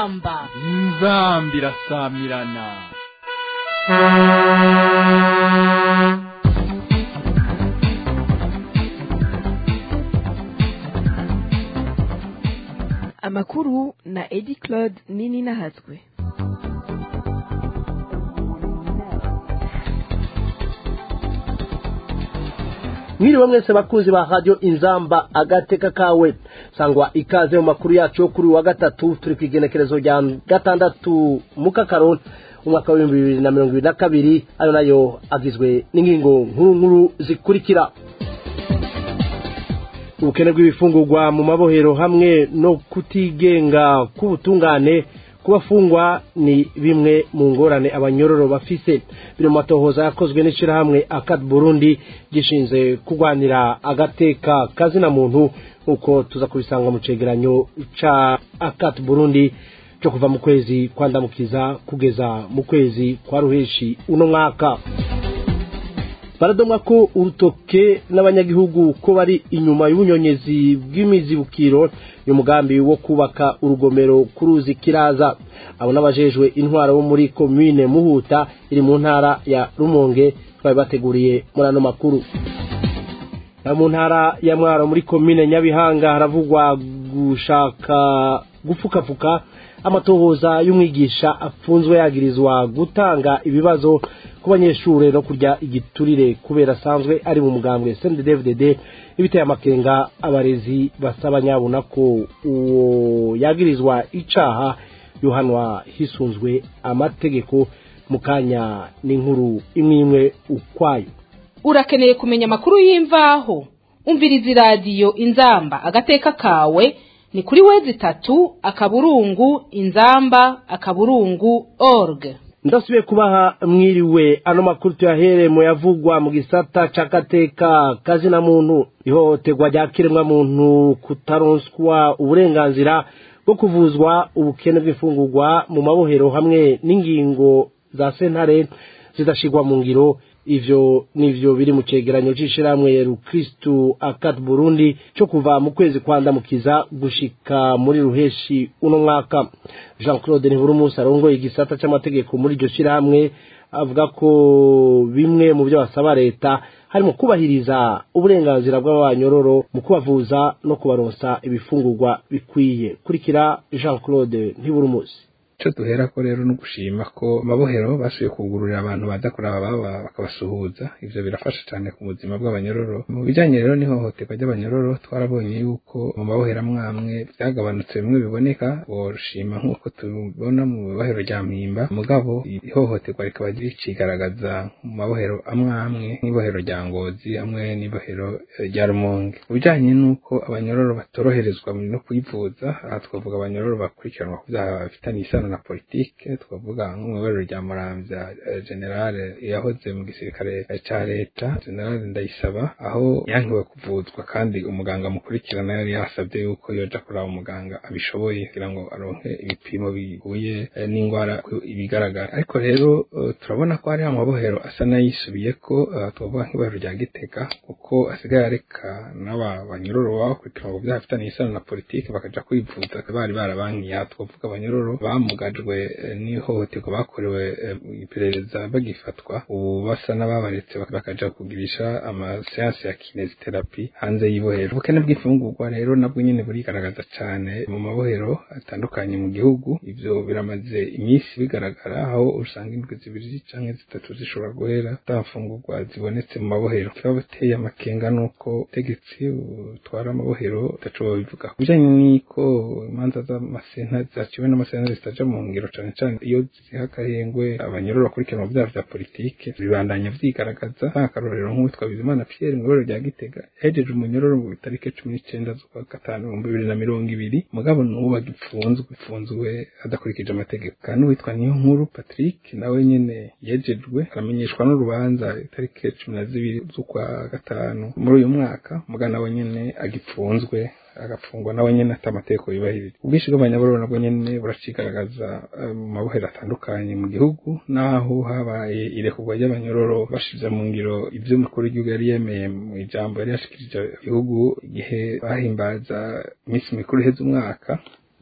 inzamba inzamba irasamirana amakuru na edi claude nini nahatswe mwiriwe mwese bakunzi ba radio inzamba agateka kawe sangwa ikaze mu makuru yacu yo kuri wa gatatu turi ku igenekerezo rya gatandatu mu kakaro umwaka w'ibihumbi bibiri na mirongo ibiri na kabiri ayo nayo agizwe n'ingingo nkuru nkuru zikurikira ubukene bw'ibifungurwa mu mabohero hamwe no kutigenga k'ubutungane ku bafungwa ni bimwe mu ngorane abanyororo bafise biri mu matohoza yakozwe n'ishyirahamwe akad burundi gishinze kurwanira agateka kazina muntu nk'uko tuza kubisanga mu cegeranyo ca akad burundi cyo kuva mu kwezi kwa ndamukiza kugeza mu kwezi kwa ruheshi uno mwaka baradomwa ko urutoke n'abanyagihugu ko bari inyuma y'ubunyonyezi bw'imizibukiro y'umugambi wo kubaka urugomero ku ruzi kiraza abo n'abajejwe intwaro bo muri komine muhuta iri mu ntara ya rumonge twari bateguriye muri ano makuru mu ntara ya mwaro muri komine nyabihanga haravugwa gushaka gupfukafuka amatohoza y'umwigisha apfunzwe yagirizwa gutanga ibibazo ku banyeshuri no kurya igiturire kubera asanzwe ari mu mugambwe CNDD-FDD ibiteye amakenga abarezi basaba nyabuna ko uwo yagirizwa icaha yohanwa hisunzwe amategeko mu kanya n'inkuru imwe imwe ukwayo urakeneye kumenya amakuru y'imvaho umviriza iradiyo inzamba agateka kawe ni kuri wezi itatu akaburungu inzamba akaburungu org ndasubiye kubaha mwiriwe ano makuru tuyahere mu yavugwa mu gisata c'agateka kazina muntu ihohoterwa rya kiremwa muntu kutaronswa uburenganzira bwo kuvuzwa ubukene bw'imfungurwa mu mabohero hamwe n'ingingo za sentare zidashirwa mu ngiro ivyo nivyo biri mu cegeranyo c'ishirahamwe rukristu akat burundi co kuva mu kwezi kwa ndamukiza gushika muri ruheshi uno mwaka jean claude ntiburumusi arongoye igisata c'amategeko muri iryo shirahamwe avuga ko bimwe mu byo basaba leta harimo kubahiriza uburenganzira bw'abanyororo mu kubavuza no kubaronsa ibifungurwa bikwiye kurikira jean claude ntiburumusi icyo duhera ko rero no gushima ko mabohero basubiye kugururira abantu baza kuraba baba bakabasuhuza ivyo birafasha cyane ku buzima bw'abanyororo mu bijanye rero n'ihohoterwa ry'abanyororo twarabonye yuko mu mabohero amwamwe byagabanutse bimwe biboneka boshima nk'uko tubibona mu mabohero rya mpimba mugabo ihohoterwa rikaba ricigaragaza mu mabohero amwamwe nk'ibohero rya ngozi hamwe n'ibohero rya rumonge mu bijanye n'uko abanyororo batoroherezwa no kwivuza aha twavuga abanyororo bakurikiranwa ku byaha bafitanye isano na politike twavuga nk'umuyoborero rya muramvya generale yahoze mu gisirikare ca leta generale ndayisaba aho yankiwe kuvuzwa kandi umuganga mukurikirana yari yasabye yuko yoja kuraba umuganga abishoboye kugira ngo aronke ibipimo bihuye n'ingwara ibigaragara ariko rero turabona ko hari amabohero asa n'ayisubiye ko twavuga nk'ibohero rya gitega kuko asigaye areka n'aba banyururu baba bakurikirana ku byaha bifitanye isano na politike bakaja kwivuza bari barabankiye aha twavuga abanyururu bamugajwe n'ihohoterwa bakorewe iperereza bagifatwa ubu basa n'ababaretse bakaja kugirisha amaseansi ya kinesiterapi hanze y'ibohero ubukene bw'imfungurwa rero nabwo nyene burigaragaza cane mu mabohero atandukanye mu gihugu ivyo biramaze iminsi bigaragara aho usanga indwi zibiri canke zitatu zishobora guhera ata mfungurwa zibonetse mu mabohero kiba biteye amakenga nuko ubutegetsi butwara amabohero utaco babivuga kubijanye n'iko imanza z'amasenta zaciwe n'amasenta zitaja mu ngiro cane cane iyo ziha akarengwe abanyororo bakurikirana mu vyaha vya politike bibandanya vyigaragaza nk'akarorero nk'uwitwa bizimana pierre mu iboro rya gitega yahejeje umunyororo mu itariki cumi n'icenda z'ukwa gatanu ibihumbi bibiri na mirongo ibiri mugabo n'ubu agipfunzwe ipfunzwe adakurikije amategeko kandi uwitwa niyo nkuru patrick nawe nyene yejejwe aramenyeshwa n'urubanza itariki cumi na zibiri z'ukwa gatanu muri uyu mwaka mugabo nawe nyene agipfunzwe agafungwa nawe nyene ata amategeko yubahirije ubwinshi bw'abanyabururu nabwo nyene buracigaragaza mu mabohero atandukanye mu gihugu naho habaye irekurwa ry'abanyororo bashize mu ngiro ivyo umukuru w'igihugu yari yemeye mu ijambo yari yashikirije igihugu igihe bahimbaza iminsi mikuru iheze umwaka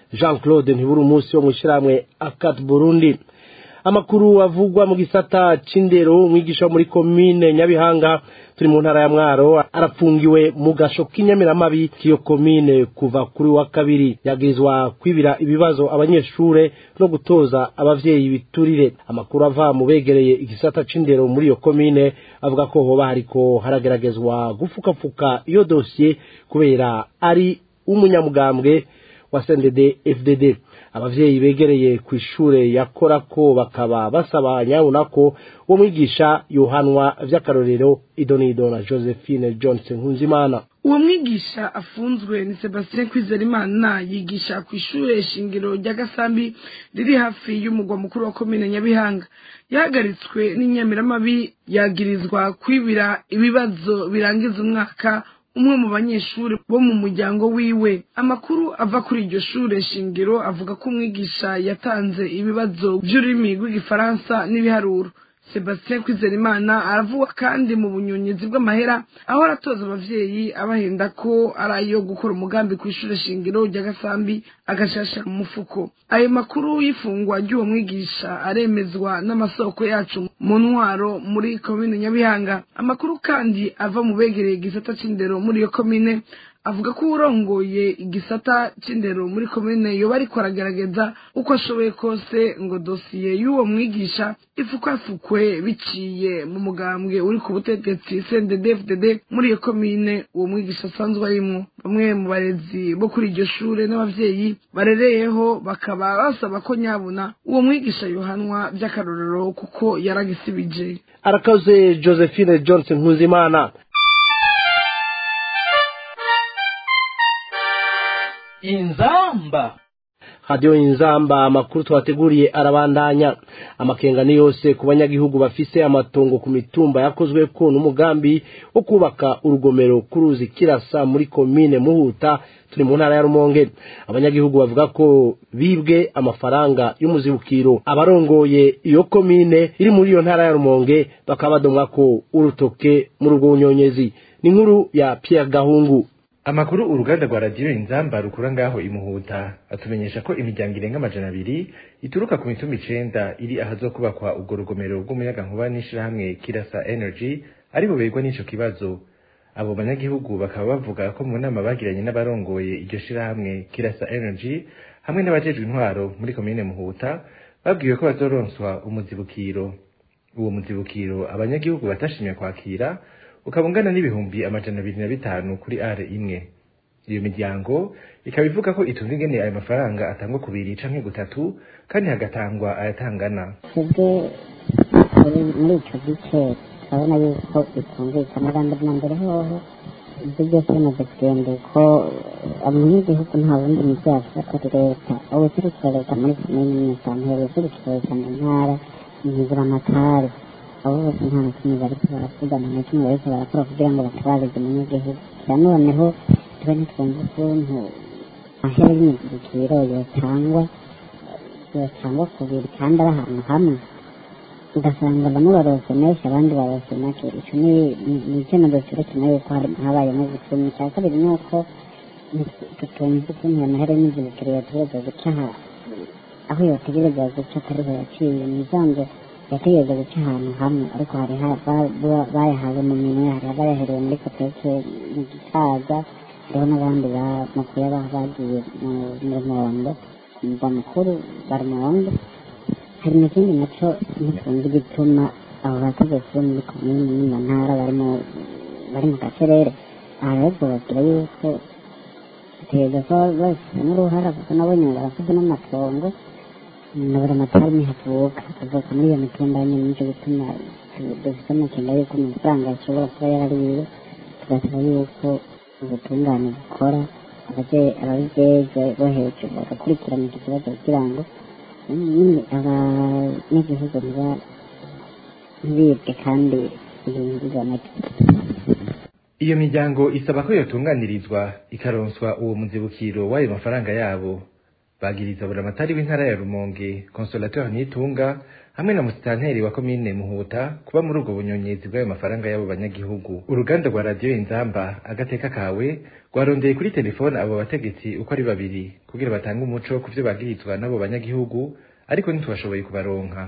jean claude ntiburi umunsi wo mu ishyirahamwe akat burundi amakuru avugwa mu gisata c'indero umwigisha wo muri komine nyabihanga turi mu ntara ya mwaro arapfungiwe mu gasho k'inyamiramabi k'iyo komine kuva kuri wa kabiri yagirizwa kwibira ibibazo abanyeshure no gutoza abavyeyi biturire amakuru ava mu begereye igisata c'indero muri iyo komine avuga ko hoba hariko harageragezwa gufukafuka iyo dosiye kubera ari umunyamugambwe wa CNDD FDD abavyeyi begereye ku ishure yakora ko bakaba basaba nyabona ko uwo mwigisha yohanwa vy'akarorero idonido na Josephine Johnson Nkunzimana uwo mwigisha afunzwe ni sebastien kwizerimana yigisha ku ishure shingiro rya gasambi riri hafi y'umugwa mukuru wa komine nyabihanga yahagaritswe n'inyamiramabi yagirizwa kwibira ibibazo birangiza umwaka umwe mu banyeshuri bo mu muryango wiwe amakuru ava kuri iryo shure shingiro avuga ko umwigisha yatanze ibibazo by'ururimi rw'igifaransa n'ibiharuro sebastien kwizerimana aravuga kandi mu bunyonyizi bw'amahera aho aratoza abavyeyi abahenda ko ari ayo gukora umugambi ku ishure shingiro rya gasambi agashasha mu mufuko ayo makuru y'ifungwa ry'uwo mwigisha aremezwa n'amasoko yacu mu ntwaro muri komine nyabihanga amakuru kandi ava mu begereye igisata c'indero muri iyo komine avuga ko urongoye igisata c'indero muri komine yoba ariko aragerageza uko ashoboye kose ngo dosiye y'uwo mwigisha ifukwafukwe biciye mu mugambwe uri ku butegetsi CNDD-FDD muri iyo komine uwo mwigisha asanzwe arimwo bamwe mu barezi bo kuri iryo shure n'abavyeyi barereyeho bakaba basaba ko nyabuna uwo mwigisha yohanwa vy'akarorero kuko yaragisibije arakaze Josephine Johnson Nkuzimana inzamba radiyo inzamba amakuru twateguriye arabandanya amakenga ni yose ku banyagihugu bafise amatongo ku mitumba yakozwe ko n'umugambi wo kubaka urugomero ku ruzi kirasa muri komine muhuta turi mu ntara ya rumonge abanyagihugu bavuga ko bibwe amafaranga y'umuzibukiro abarongoye iyo komine iri muri iyo ntara ya rumonge bakaba badomwa ko urutoke muri urwo bunyonyezi ni inkuru ya Pierre Gahungu amakuru uruganda rwa radiyo inzamba rukura ngaho imuhuta atumenyesha ko imiryango irenga amajana abiri ituruka ku mitumba icenda iri ahazokubakwa urwo rugomero rw'umuyagankuba n'ishirahamwe kirasa energy ari buberwa n'ico kibazo abo banyagihugu bakaba bavuga ko mu nama bagiranye n'abarongoye iryo shirahamwe kirasa energy hamwe n'abajejwe intwaro muri komine muhuta babwiwe ko bazoronswa umuzibukiro uwo muzibukiro abanyagihugu batashimye kwakira ukaba ungana n'ibihumbi amajana abiri na bitanu kuri are imwe iyo miryango ikaba ivuga ko itumva ingene ayo mafaranga atangwa ku biri canke gutatu kandi hagatangwa ayatangana twebwe muri ico gice turabona yuko bitumvikana bwa mbere na mbere hoho ibyo byose bimaze kugenda uko abanyagihugu nta bundi muvyo bafite atari leta ubuserukira leta muri komine n'imisantere ubuserukira leta mu ntara imizira amatari abo bose nta na kimwe bariko baravugana na kimwe bariko barakora kugira ngo batabarize umunyagihugu kira noneho tube ntitwumva ukuntu amahera y'imizibukiro yotangwa yotangwa ku biri kandi ari ahantu hamwe ugasanga bamwe barose menshi abandi barose make ico ni ni icyemezo cerekana yuko habayemo ubusumi icya kabiri ni uko tutumva ukuntu ayo mahera y'imizibukiro yotegerezwa guca aho yotegerezwa guca atariho yaciye ni isanzwe yategereza guca ahantu hamwe ariko hari bayahawe mu minwe hari abayaherewe muri kopeke mu gisaza hariho n'abandi bamukuye bagiye mu rumondo ku mugwa mukuru wa rumondo hari n'ikindi naco ntitunzi gituma abo bategetsi bo muri komini n'iyo ntara bari mu gacerere aha rero tubabwira yuko dutegereza ko babifitemo uruhara kuko nabonye barafite n'amatongo nabura amatara ntihavuka avuka muri iyo mitumba nyine nicyo gituma dufite amakenga yuko amafaranga ashobora kuba yarariwe tugasaba yuko ubutungane bukora ababijejwe bo hejuru bagakurikirana iki kibazo kugira ngo nyine abanyagihugu ntibibwe kandi ibintu biboneke iyo miryango isaba ko yotunganirizwa ikaronswa uwo muzibukiro w'ayo mafaranga yabo bagiriza buramatari w'intara ya rumonge consolateur nitunga hamwe na musitanteri wa komine muhuta kuba muri ubwo bunyonyezi bw'ayo mafaranga y'abo banyagihugu uruganda rwa radiyo inzamba agateka kawe rwarondeye kuri telefone abo bategetsi uko ari babiri kugira batange umuco ku vyo bagirizwa n'abo banyagihugu ariko ntitubashoboye kubaronka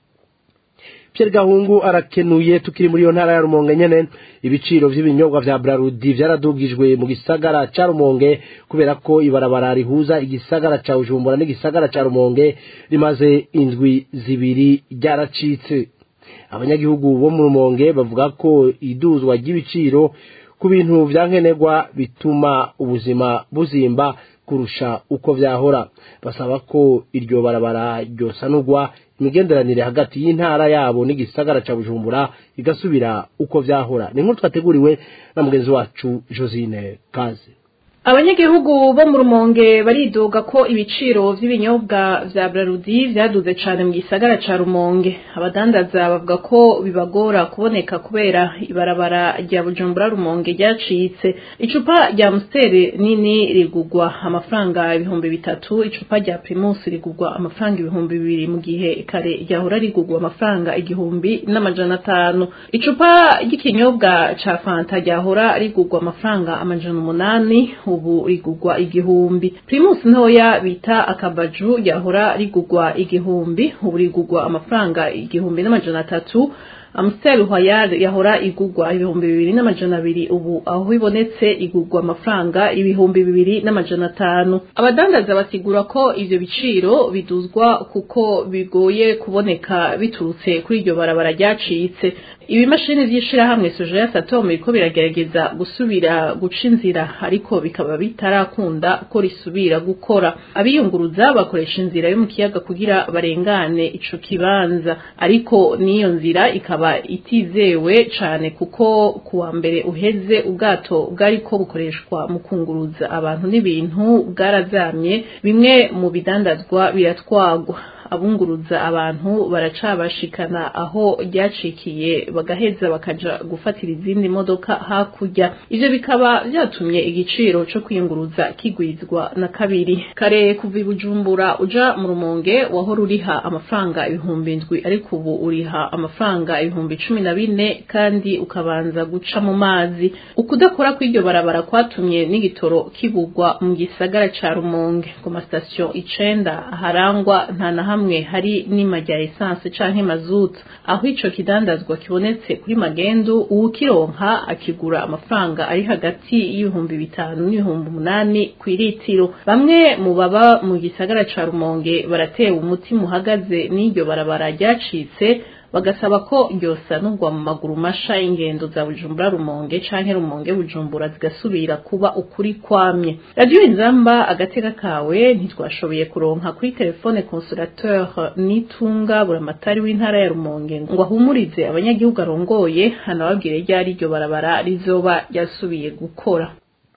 Pierre Gahungu arakenuye tukiri muri iyo ntara ya Rumonge nyene ibiciro vy'ibinyobwa vya Brarudi vyaradugijwe mu gisagara ca Rumonge kubera ko ibarabara rihuza igisagara ca Bujumbura n'igisagara ca Rumonge rimaze indwi zibiri ryaracitse abanyagihugu bo mu Rumonge bavuga ko iduzwa ry'ibiciro ku bintu vyankenerwa bituma ubuzima buzimba kurusha uko vyahora basaba ko iryo barabara ryosanurwa imigenderanire hagati y'intara yabo n'igisagara ca Bujumbura igasubira uko vyahora ni nkuru twateguriwe na mugenzi wacu Josine Kaze abanyagihugu bo mu rumonge baridoga ko ibiciro vy'ibinyobwa vya brarudi vyaduze cane mu gisagara ca rumonge abadandaza bavuga ko bibagora kuboneka kubera ibarabara rya bujumbura rumonge ryacitse icupa rya mustere nini rigugwa amafaranga ibihumbi bitatu icupa rya primus rigugwa amafaranga ibihumbi bibiri mu gihe kare ryahora rigugwa amafaranga igihumbi n'amajana atanu icupa ry'ikinyobwa ca fanta ryahora rigugwa amafaranga amajana umunani ubu rigugwa igihumbi primus ntoya bita akabaju yahora rigugwa igihumbi ubu rigugwa amafaranga igihumbi n'amajana atatu Amstel Royal yahora igugwa ibihumbi bibiri n'amajana abiri ubu aho ibonetse igugwa amafaranga ibihumbi bibiri n'amajana atanu abadandaza basigura ko ivyo biciro biduzwa kuko bigoye kuboneka biturutse kuri iryo barabara ryacitse ibimashini vy'ishirahamwe Soja Satom biriko biragerageza gusubira guca inzira ariko bikaba bitarakunda ko risubira gukora abiyunguruza bakoresha inzira yo mu kiyaga kugira barengane ico kibanza ariko n'iyo nzira ikaba itizewe cane kuko kuwa mbere uheze ubwato bwariko bukoreshwa mu kunguruza abantu n'ibintu bwarazamye bimwe mu bidandazwa biratwagwa abunguruza abantu baracabashikana aho ryacikiye bagaheza bakaja gufatira izindi modoka hakurya ivyo bikaba vyatumye igiciro co kwiyunguruza kigwizwa na kabiri kare kuva i bujumbura uja mu rumonge wahora uriha amafaranga ibihumbi indwi ariko ubu uriha amafaranga ibihumbi cumi na bine kandi ukabanza guca mu mazi ukudakora kw'iryo barabara kwatumye n'igitoro kibugwa mu gisagara ca rumonge ku masitasiyo icenda harangwa nta na hamwe hari n'ima rya esanse canke mazutu aho ico kidandazwa kibonetse kuri magendu uwukironka akigura amafaranga ari hagati y'ibihumbi bitanu n'ibihumbi umunani kw'iritiro bamwe mu baba mu gisagara ca rumonge baratewe umutima uhagaze n'iryo barabara ryacitse bagasaba ko ryosanurwa mu maguru masha y'ingendo za bujumbura rumonge canke rumonge bujumbura zigasubira kuba ukuri kwamye radiyo inzamba agateka kawe ntitwashoboye kuronka kuri telefone consolateur nitunga buramatari w'intara ya rumonge ngo ahumurize abanyagihugu arongoye hanababwire ryari iryo barabara rizoba ryasubiye gukora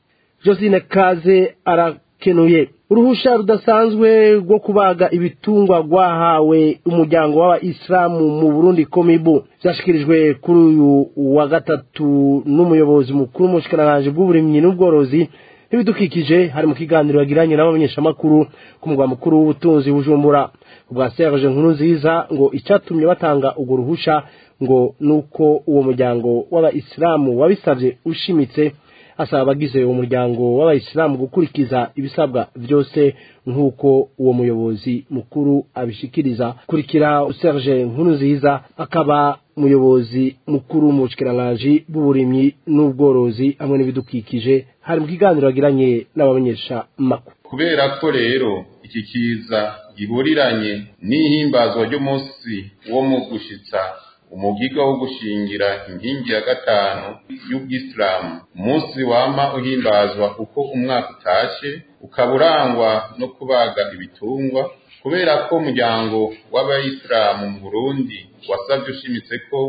Josine Kaze arakenuye uruhusha rudasanzwe rwo kubaga ibitungwa rwahawe umuryango w'abayisilamu mu burundi komibu byashyikirijwe kuri uyu wa gatatu n'umuyobozi mukuru w'umushikiranganji bw'uburimyi n'ubworozi n'ibidukikije hari mu kiganiro yagiranye n'abamenyeshamakuru ku mugwa mukuru w'ubutunzi bujumbura ubwa serge nkuru nziza ngo icyatumye batanga urwo ruhusha ngo ni uko uwo muryango w'abayisilamu wabisabye ushimitse asaba abagize uwo muryango w'abayisilamu gukurikiza ibisabwa byose nk'uko uwo muyobozi mukuru abishikiriza kurikira serge nkuru nziza akaba umuyobozi mukuru mu bushikiranganje bw'uburimyi n'ubworozi hamwe n'ibidukikije hari mu kiganiro yagiranye n'abamenyesha makuru kubera ko rero iki kiza gihuriranye n'ihimbazwa ry'umunsi wo mu gushitsa umugiga wo gushingira inkingi ya gatanu y'ubwisilamu umunsi wama uhimbazwa uko umwaka utashe ukaba urangwa no kubaga ibitungwa kubera ko umuryango w'abayisilamu mu burundi wasabye ushimitse ko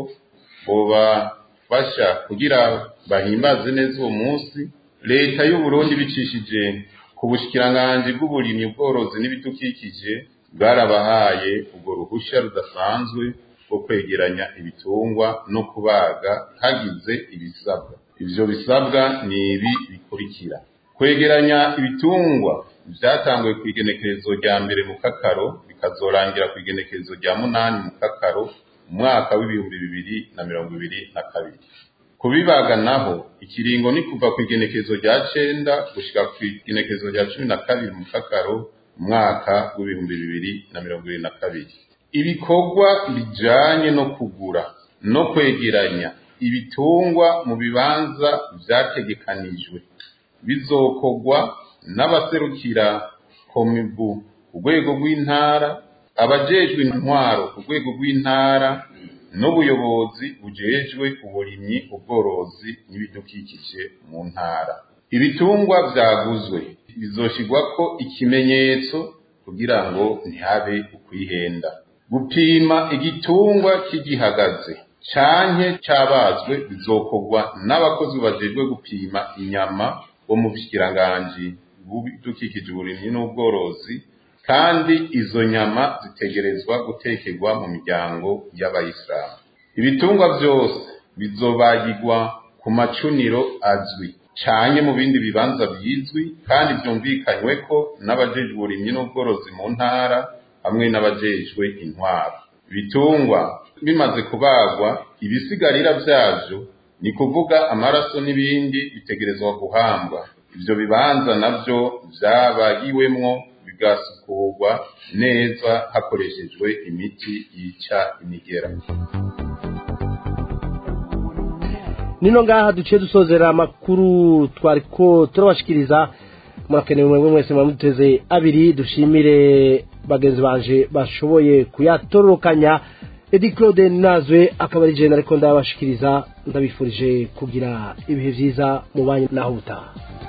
bobafasha kugira bahimbaze neza uwo munsi leta y'uburundi bicishije ku bushikiranganji bw'uburimyi ubworozi n'ibidukikije bwarabahaye ubwo ruhushya rudasanzwe bwo kwegeranya ibitungwa no kubaga hagize ibisabwa ivyo bisabwa ni ibi bikurikira kwegeranya ibitungwa byatanguye ku igenekerezo rya mbere mu kakaro bikazorangira ku igenekerezo rya munani mu kakaro umwaka w'ibihumbi bibiri na mirongo ibiri na kabiri kubibaga naho ikiringo ni kuva ku igenekerezo rya cenda gushika ku igenekerezo rya cumi na kabiri mu kakaro umwaka w'ibihumbi bibiri na mirongo ibiri na kabiri ibikorwa bijanye no kugura no kwegeranya ibitungwa mu bibanza vyategekanijwe bizokorwa n'abaserukira komibu ku rwego rw'intara abajejwe intwaro ku rwego rw'intara n'ubuyobozi bujejwe uburimyi ubworozi n'ibidukikije mu ntara ibitungwa vyaguzwe bizoshirwako ikimenyetso kugira ngo ntihabe ukwihenda gupima igitungwa kigihagaze canke cabazwe bizokorwa n'abakozi bajejwe gupima inyama bo mu bushikiranganji bw'ibidukikije uburimyi n'ubworozi kandi izo nyama zitegerezwa gutekerwa mu miryango y'abayisilamu ibitungwa byose bizobagirwa ku macuniro azwi canke mu bindi bibanza bizwi kandi byumvikanywe ko n'abajejwe uburimyi n'ubworozi mu ntara hamwe n'abajejwe intwaro ibitungwa bimaze kubagwa ibisigarira vyavyo ni kuvuga amaraso n'ibindi bitegerezwa guhambwa ivyo bibanza navyo vyabagiwemwo bigasukurwa neza hakoreshejwe imiti yica imigera nino ngaha duciye dusozera amakuru twariko turabashikiriza murakenewe mwebwe mwese mwamuteze abiri dushimire bagenzi banje bashoboye kuyatororokanya edi claude nazwe akaba ari jene ariko ndabashikiriza ndabifurije kugira ibihe vyiza mu banyu naho butaha